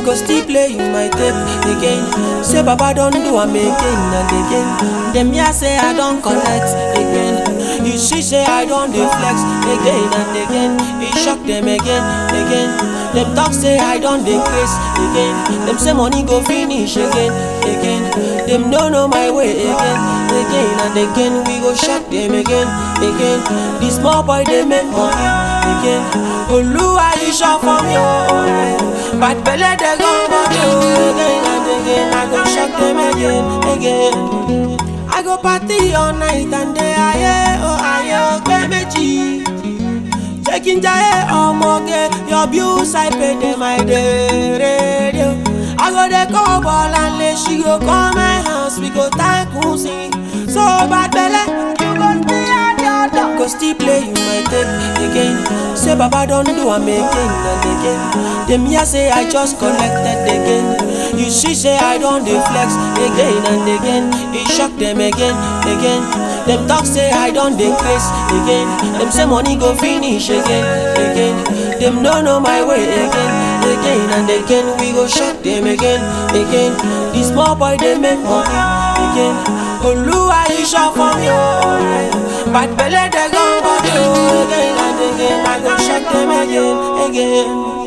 go still play you my tape again. Say Baba don't do am again and again. Dem hear say I don collect again. You see say I don dey flex again and again. E shock dem again, again. Dem talk say I don dey craze again. Dem say money go finish again, again. Dem no know my way again, again and again. We go shock dem again, again. The small boy dey make money again. Oluwa you sure for me oh. Bad belle dey go body oh. Again and again I go shock dem again, again. I go party all night and day aye oh aye oh pé méjì. Taking jaye ọmọge, your bills I pay them my day radio. I go dey call ball and lay she go come my house, we go tackle sing. So bad belle, you go stay at your door. Go still play you my tape again. Say Baba don do am again and again. Dem hear say I just collected again. You see say I don dey flex again and again. E shock dem again, again. Dem talk say I don dey craze again. Dem say money go finish again, again. Dem no know my way again, again and again. We go shock dem again, again. The small boy dey make money again. Oluwa you sure for me oh. Bad belle dey go body oh. Again and again I go shock dem again, again.